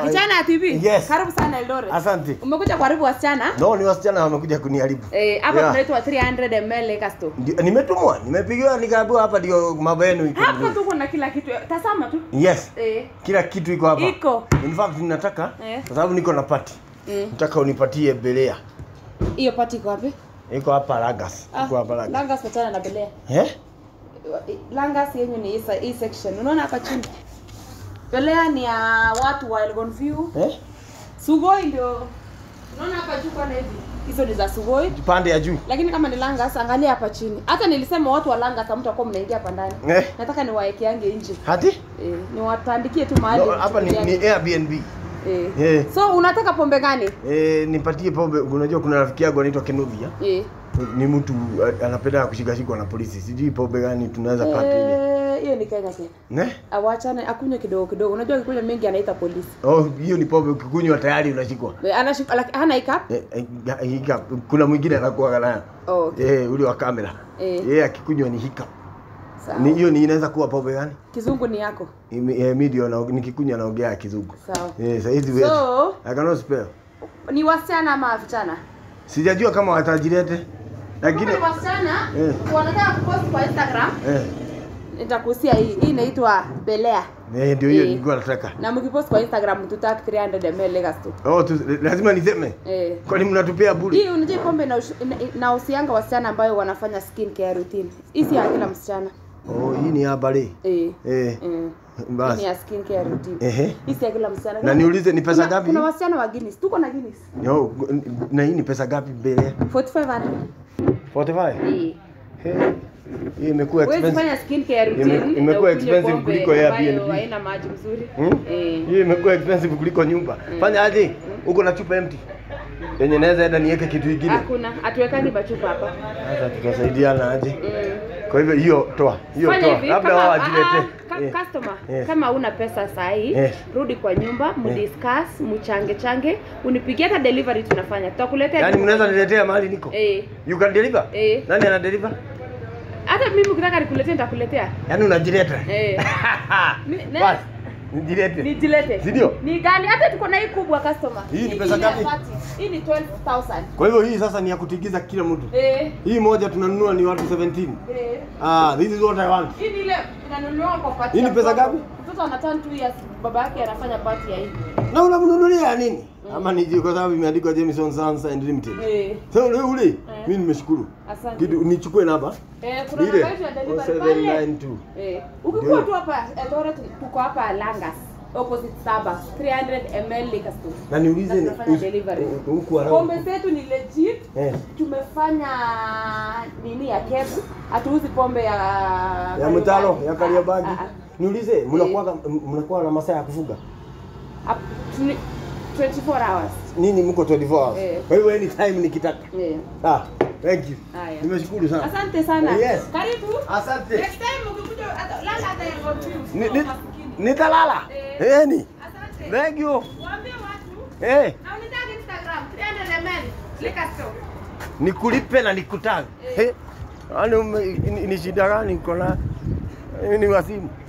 Kijana TV. Yes. Karibu sana Eldoret. Asante. Umekuja kuharibu wasichana? No, ni wasichana wamekuja kuniharibu. Eh, hapa Yeah. tunaitwa 300 ml liquor store. Ndio, Nimetumwa, nimepigiwa nikaambiwa hapa ndio mambo yenu iko. Hapa vizuri. tu kuna kila kitu. Tazama tu. Yes. Eh. Kila kitu iko hapa. Iko. In fact ninataka Eh. kwa sababu niko na party. Mm. Nataka unipatie belea. Hiyo pati iko wapi? Iko hapa Lagas. Iko hapa Lagas. Langas patana na Belea. Eh? Langas yenyu ni hii se- hii section. Unaona hapa chini? Belea ni ya watu wa Elgon View. Eh? Sugoi ndio. Unaona hapa juu kwa hivi. Hizo ni za Sugoi. Pande ya juu. Lakini kama ni Langas angalia hapa chini. Hata nilisema watu wa Langas hamtakuwa mnaingia hapa ndani. Eh? Nataka niwaekeange nje. Hati? Eh, niwatandikie tu mahali. No, hapa ni, mchukuliane. ni Airbnb. Eh. Eh. So unataka pombe gani? Eh, nipatie pombe. Unajua kuna rafiki yangu anaitwa Kenovia. Eh. Ni mtu a- anapenda kushikashikwa na polisi. Sijui pombe gani tunaweza pata ile. Eh, hiyo ni Kenya Kenya. Ne? Awachane akunywe kidogo kidogo. Unajua akikunywa mengi anaita polisi. Oh, hiyo ni pombe ukikunywa tayari unashikwa. Eh, Anashika laki- hana ikap? Eh, eh, hika. Kuna mwingine anakuwa nayo. Oh, okay. Eh, ule wa kamera. Eh. Yeye akikunywa ni hika. Sawa. Ni hiyo ni inaweza kuwa pombe gani? Kizungu ni yako. Ime- eh, mi ndio na- nikikunywa naongea kizungu. Sawa. Eh, sasa hizi wewe. So, I cannot spell. ni wasichana ama vijana? Sijajua kama watajirete. Lakini Kama ni wasichana Eh. wanataka kupost kwa Instagram, eh, nitakuhusia hii. Hii inaitwa Belea. eh ndio hiyo Eh. nilikuwa nataka. Na mkipost kwa Instagram tutaki 300 ml Legas tu. Oh, tu, lazima niseme. Eh. Kwani mnatupea bure? Hii unajua pombe na na usianga wasichana ambayo wanafanya skin care routine. Hii si ya kila msichana. Oh, hii ni habari. Eh. Eh, Mm. Hii ni basi. ya skin care routine. Ehe. Hii si ya kila msichana. Na niulize ni pesa Kuna- ngapi? Kuna wasichana wa Guinness. Tuko na Guinness. No, na hii ni pesa ngapi mbele? 4500. 45. Eh. Hey. Hii imekuwa Huwezi expensive. fanya skin care routine. Ime- na imekuwa ukunywe expensive pombe kuliko ambayo Airbnb. Haina maji mzuri. Hmm? Eh. Hii imekuwa expensive kuliko nyumba. Fanya aje? Uko na chupa empty. Yenye naweza enda niweke kitu kingine. Hakuna, hatuwekangi machupa hapa. Sasa tutasaidiana aje? Mm. Kwa hivyo hiyo toa. Hiyo Fanya toa. hivi, Labda kama- wao ah, wajilete. ah, Eh. ka- customer, Yes. kama una pesa sahi Yes. rudi kwa nyumba mdiscuss mchange change unipigie hata delivery tunafanya tutakuletea Yaani mnaweza niletea mahali niko? eh You can deliver? Eh. Nani ana deliver? hata mimi ukitaka nikuletee nitakuletea Yaani unajileta. eh Ni- ne- Basi. Nijilete. nijilete Si ndio? ni gani hata tuko na hii kubwa customer Hii ni pesa ile ya ngapi? 30. hii ni 12000 Kwa hivyo hii sasa ni ya kutigiza kila mtu. eh Hii moja tunanunua ni watu 17. eh Ah, this is what I want. hii ni ile inanunuliwa kwa party Hii ni ya pesa mtoto. ngapi? mtoto ana turn 2 years baba yake anafanya party ya hii Na unamnunulia nini? Ama ni kwa sababu imeandikwa Jameson Sons and Limited. eh Sasa ule ule mimi nimeshukuru. asante Kitu nichukue namba. Eh, kuna Ile namba yetu ya delivery pale. 0792. Eh, ukikuwa Ndio. tu hapa Eldoret tuko hapa Langas opposite Starbucks 300 ml liquor store. Na niulize Na ni tunafanya delivery. huku around. Pombe zetu ni legit. Eh. Tumefanya nini ya kebu. Hatuuzi pombe ya Ya mtalo ya Kariobangi. Ah, ah, Niulize mnakuwa mnakuwa na masaa ya kufuga? ah. Up to 24 hours. Nini mko 24 hours? Eh. Kwa hivyo anytime nikitaka. Eh. Ah, thank you. Haya. Nimeshukuru sana. Asante sana. Yes. Karibu. Asante. Next time ukikuja hata Langas hata ya confused. Ni- ni- Nitalala. Eh. Eh, ni. Asante. Thank you. Waambie watu Eh, Na unitag Instagram 300 ml liquor store. nikulipe na nikutage. Eh. Yaani ume- ni ni shida gani niko na? Hii ni wasimu.